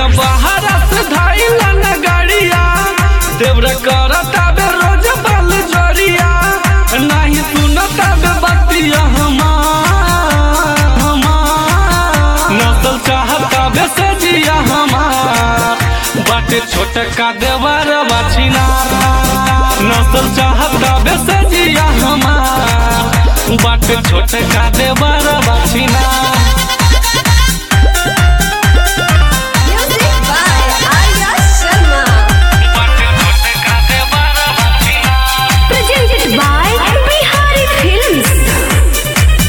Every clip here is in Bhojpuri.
सैया बाहर से धाइला न गाड़िया देवरा करता बे रोज बल जोरिया नहीं सुनता बे बतिया हमार हमार नसल चाहता बे सजिया हमार बाटे छोटका देवर बाछिना नसल चाहता बे सजिया हमार बाटे छोटका देवर बाछिना Music by Arya Sharma. Presented by Bihari Films.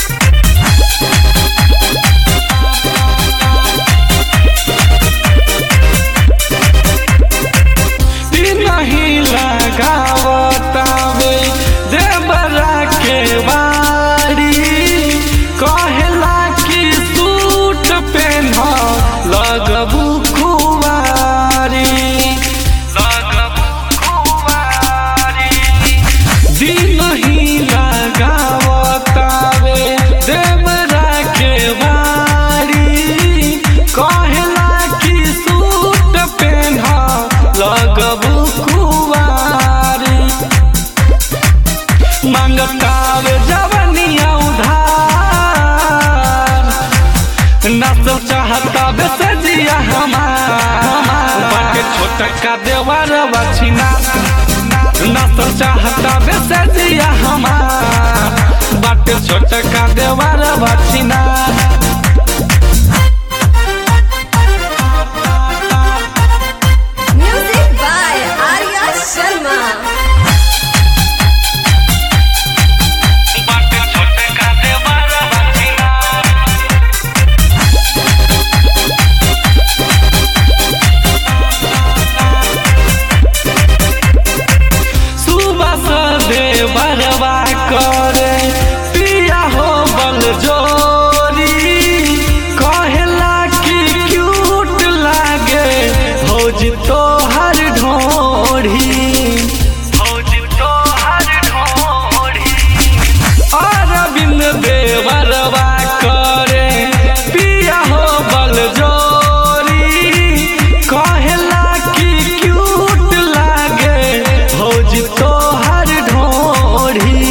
नहीं लगावतावे देवरा के बारी कहला कि सूट पेन लगबू खुवारी लगबू खुवारी दिन ही लगावतावे देवरा के बारी कहला कि सूट पेन लगबू कुवारी मंगतावे जवनिया उधार नसल चाहता बेसजिया हमार बाटे छोटका देवर बछिना नसल चाहता बेसजिया हमार बाटे छोटका देवर बछिना Music by Arya Sharma. बाटे छोटका देवर बछिना सुबह से देवरवा करे पिया हो बल जोरी कहला कि क्यूट लागे भौज तो हर ढोढ़ी भौज तो हर ढोढ़ी अरविंद देवरवा करे पिया हो बल जोरी कहला कि क्यूट लागे भौज तो हर ढोढ़ी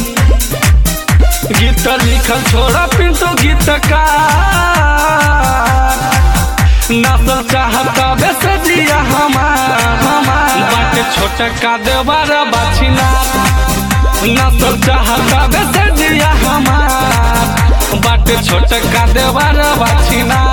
गीत लिखल छोड़ा पिंटो गीतकार नसल चाहता बेसजिया हमार हमार बाटे छोटका देवर बाछिना नसल चाहता बेसजिया हमार बाटे छोटका देवर बाछिना